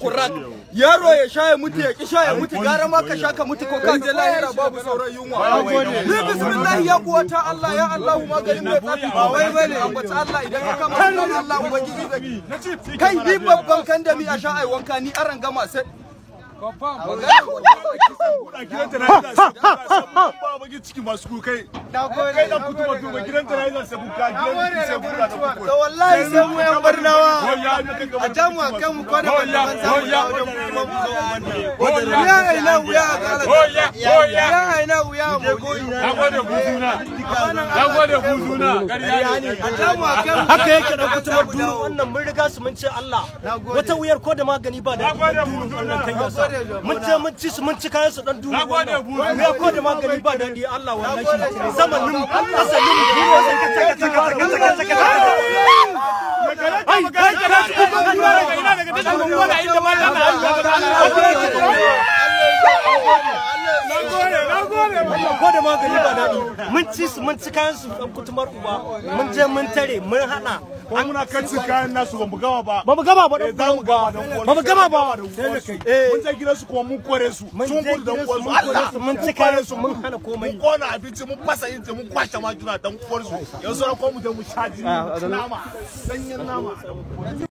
kurak yaro ya sha ya mutu ya ki sha ya mutu gara ma ka sha ka mutu ko ka je lahira babu sauran yunwa ni bismillah ya kuwata Allah ya Allah maganin mai tsafi ba wai bane ambaci Allah idan ka kama sunan Allah ubangiji da kai ni babban kan da mi a sha ai wanka ni aran gama sai ciki masu kukai kai dan kutu ba tuba gidan ta yayin sai buka gidan ta sai buka da kuku to wallahi sai mu yan barnawa a jamu a kan mu kwana ban ban samu ya da kuma mu zo wannan ya aina wuya a kala ya aina wuya mu gode buzuna na gode buzuna ƙarya ne a jamu a kan haka yake da kutumar dunu wannan mun riga su mun ce Allah wata wuyar ko da magani ba da dunu wannan kan yasa mun ce mun ci su mun ci kayan su dan dunu wannan wuya ko da magani ba da di Allah wannan shi zamanin asalin duniya sai ka taka taka taka taka taka ai kai kana su ko duniya daga ina daga tashin gongola inda mallaka ko da magani ba daɗi mun ci su mun ci kayan su dan kutumar uba mun je mun tare mun hana ko muna kan cin kayan nasu ba mu gama ba ba mu gama ba Eh, za mu gama don ba mu gama ba eh mun je gidan su kuma mun kore su mun sun je gudu dan gidansu, uwan su mun kore Allah su, mun ci kore kayan su su, mun hana komai. mun kona abinci mun fasa inji mun kwashe majuna dan uwar su yanzu ran ko mu je mu sha jini nama sanyin nama